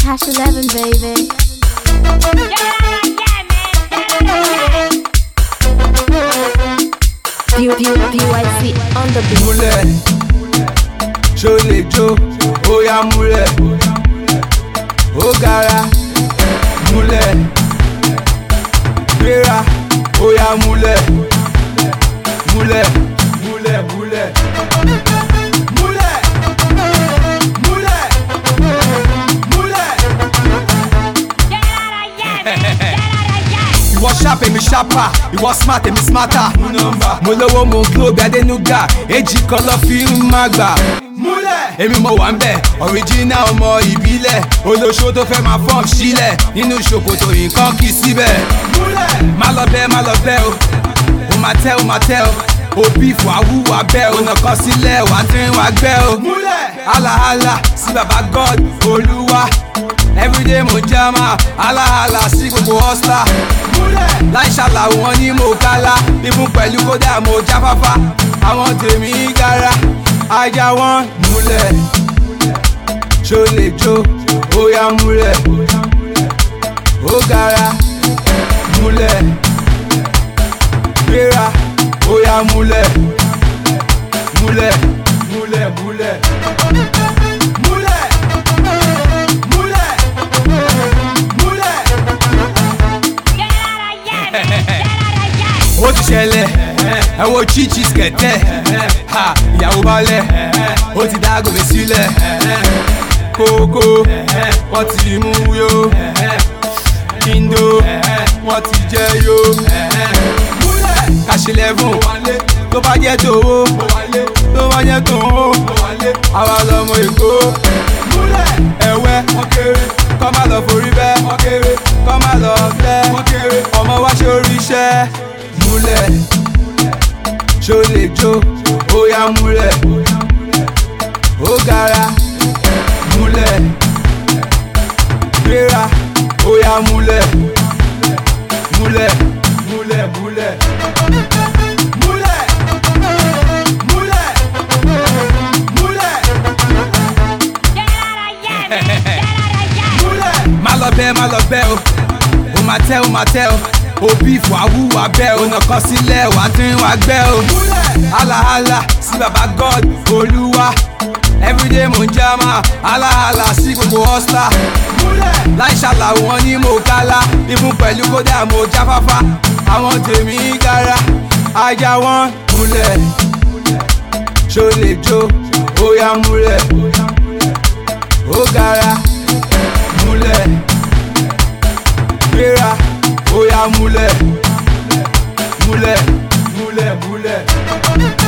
Cash 11, baby. Pew, pew, PYC on the beat. múlẹ̀ ṣó lè jó ó yá múlẹ̀ ó gara múlẹ̀ gbéra ó yá múlẹ̀ múlẹ̀ múlẹ̀ múlẹ̀ múlẹ̀ múlẹ̀ múlẹ̀. ìwọ sharp èmi sharper ìwọ smart èmi smarter mú nọ́mbà mo lówó mo glow bí adénúgà èjì kan lọ fi ń má gbà. múlẹ̀ èmi mo wà ń bẹ̀ original ọmọ ìbílẹ̀ olóṣó tó fẹ́ máa fọ́ọ̀m sílẹ̀ nínú ṣòkòtò nǹkan kì í síbẹ̀. múlẹ̀ má lọ bẹ́ẹ̀ má lọ bẹ́ẹ̀ o ó máa tẹ́ ó máa tẹ́ o òbí fún awúwà bẹ́ẹ̀ o nàkan sílẹ̀ wà á tẹ́ wà gbẹ́ o. múlẹ̀ halahala sí baba god olúwa everyday mo jama halahala sí gbogbo hustler láì ṣàlàwò wọn ní mo kálá bíbún pẹ̀lú kódà mo jáfáfá àwọn tèmi gara ajá wọn múlẹ̀ ṣó lè jó ó yá múlẹ̀ ó gara múlẹ̀ gbéra ó yá múlẹ̀ múlẹ̀ múlẹ̀ múlẹ̀ múlẹ̀ múlẹ̀ múlẹ̀. ó ti ṣẹlẹ̀ ẹ wo chichi skẹ̀tẹ̀ ha ìyàwó balẹ̀ ó ti dá gòmè sílẹ̀ kókó wọ́n ti mú yó kíndó wọ́n ti jẹ́ yó kàṣílẹ̀fún tó bá jẹ́ tòwó tó bá jẹ́ tòwó àwa lọmọ èkó ẹ̀wẹ́ kọ́ má lọ forí bẹ́ kọ́ má lọ fẹ́ ọmọ wa ṣe oríṣẹ́ múlẹ̀ ṣó lè jó ó yá múlẹ̀ ó gara múlẹ̀ gbéra ó yá múlẹ̀ múlẹ̀ múlẹ̀ múlẹ̀ múlẹ̀ múlẹ̀ múlẹ̀ múlẹ̀ má lọ bẹ́ẹ̀ má lọ bẹ́ẹ̀ o ó máa tẹ́ ó máa tẹ́ o òbí fún awúwà bẹ́ẹ̀ o nàkan sílẹ̀ wà á tún wà gbẹ́ o halahala sí baba god olúwa everyday mo ń jama halahala sí gbogbo hustler láì ṣàlàwò wọn ní mo kálá ibùn pẹ̀lú kódà mo jáfáfá àwọn tèmi gara ajá wọn múlẹ̀ ṣó lè jó ó yá múlẹ̀ ó gara múlẹ̀ gbéra ó yá múlẹ̀ múlẹ̀ múlẹ̀ múlẹ̀.